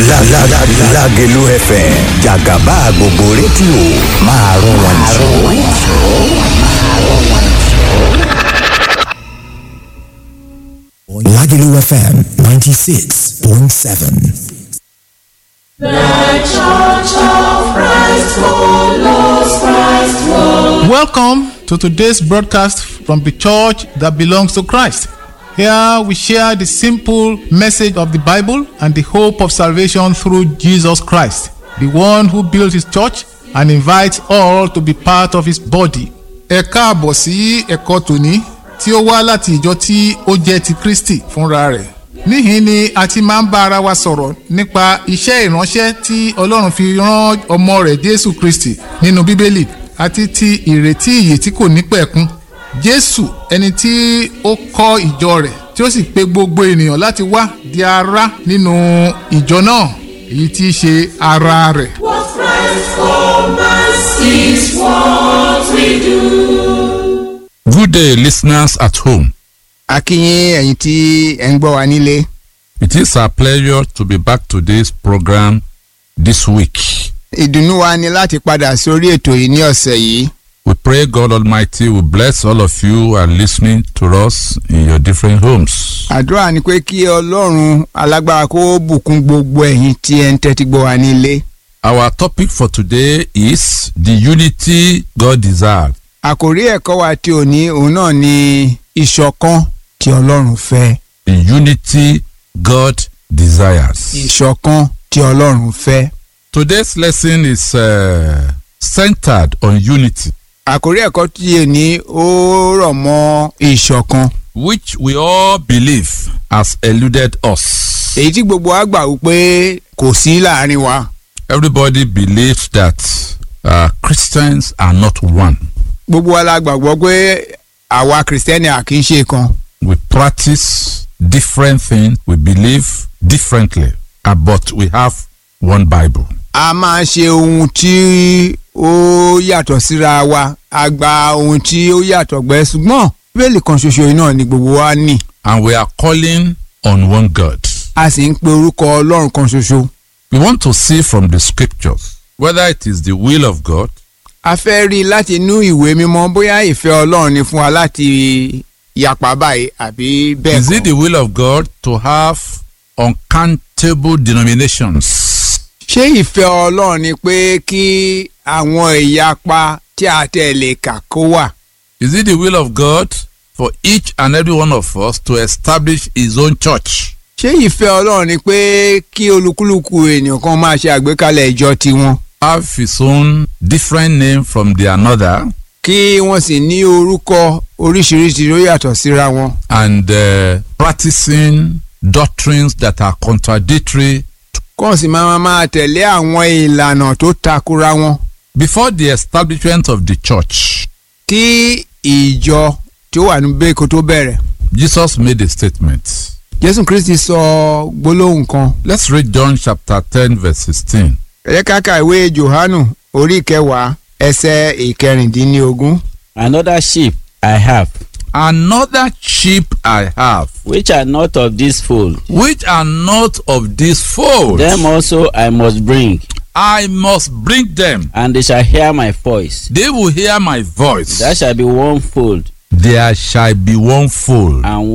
Lágẹ̀lú FM jàgàbá gbogbo rédíò máa rún wọn jù. Lagelu FM 96.7. Welcome to today's broadcast from the church that belongs to Christ. Here we share the simple message of the Bible and the hope of salvation through Jesus Christ, the one who built his church and invites all to be part of his body. Ẹ káàbọ̀ sí ẹ̀kọ́ tòní tí ó wá láti ìjọ tí ó jẹ́ ti Kristi fúnra rẹ̀. Níhìn ni a ti máa ń bá ara wa sọ̀rọ̀ nípa iṣẹ́ ìránṣẹ́ tí Ọlọ́run fi rán ọmọ rẹ̀ Jésù Kristi nínú Bíbélì àti ti ìrètí ìyè tí kò ní pẹ̀kun. Jésù ẹni tí ó kọ́ ìjọ rẹ̀ tí ó sì pe gbogbo ènìyàn láti wá di ara nínú ìjọ náà èyí tí í ṣe ara rẹ̀. What Christ for us is what we do. Good day, listeners at home. akínyìn ẹ̀yin tí ẹ̀ ń gbọ́ wa nílé It is our pleasure to be back to this program this week. ìdùnnú wa ni láti padà sórí ètò yìí ní ọ̀sẹ̀ yìí We pray God Almighty will bless all of you who are listening to us in your different homes. àdúrà ni pé kí ọlọ́run alágbára kó bùkún gbogbo ẹ̀yin tí ẹ̀ ń tẹ́tí gbọ́ wa nílé Our topic for today is the unity God desired. àkòrí ẹ̀kọ́ wa tí ò ní òun náà ni ìṣọ̀kan tí ọlọ́run fẹ́ The unity God desires. ìṣọ̀kan tí ọlọ́run fẹ́ Today's lesson is uh, centered on unity, àkòrí ẹ̀kọ́ tí ò ní ó rọ̀ mọ́ ìṣọ̀kan which we all believe has eluded us. èyí tí gbogbo wa gbà wípé kò sí láàrin wa Everybody believes that uh, Christians are not one. gbogbo wa la gbàgbọ́ pé àwa kìrìsìtẹ́nì à kì í ṣe kan We practice different things, we believe differently, uh, but we have one Bible. a máa ṣe ohun tí ó yàtọ̀ síra wa a gba ohun tí ó yàtọ̀ gbẹ ṣùgbọ́n bíbélì kan ṣoṣo yìí náà ni gbogbo wa ní And we are calling on one God. a sì ń pe orúkọ ọlọ́run kan ṣoṣo. We want to see from the scriptures whether it is the will of God a fẹ́ rí i láti inú ìwé mímọ́ bóyá ìfẹ́ ọlọ́run ni fún wa láti yapa báyìí àbí bẹ́ẹ̀ Is it kọ́. the will of God to have uncountable denominations? ṣé ìfẹ́ ọlọ́run ni pé kí àwọn ìyapa tí a tẹ̀ lè kà kó wà? Is it the will of God for each and every one of us to establish his own church? ṣé ìfẹ́ ọlọ́run ni pé kí olúkúlùkù ènìyàn kan máa ṣe àgbékalẹ̀ ìjọ tiwọn? Have his own different name from the another kí wọ́n sì ní orúkọ oríṣiríṣi ló yàtọ̀ síra wọn. and uh, practicing doctrines that are contradictory kọ́ sì máa máa tẹ̀lé àwọn ìlànà tó takora wọn. before the establishment of the church. kí ìjọ tí ó wà níbẹ̀ kó tó bẹ̀rẹ̀. Jesus made a statement. jésù kristi sọ gbólóhùn kan. Let's read John chapter 10 verse 16. ẹ jẹ́ ká ka ìwé johannu orí kẹwàá ẹsẹ̀ ìkẹrìndínlógún. Another sheep I have, Another sheep I have, which are not of this fold. which are not of this fold. Them also I must bring, I must bring them. and they shall hear my voice. They will hear my voice. There shall be one fold There shall be one fold. and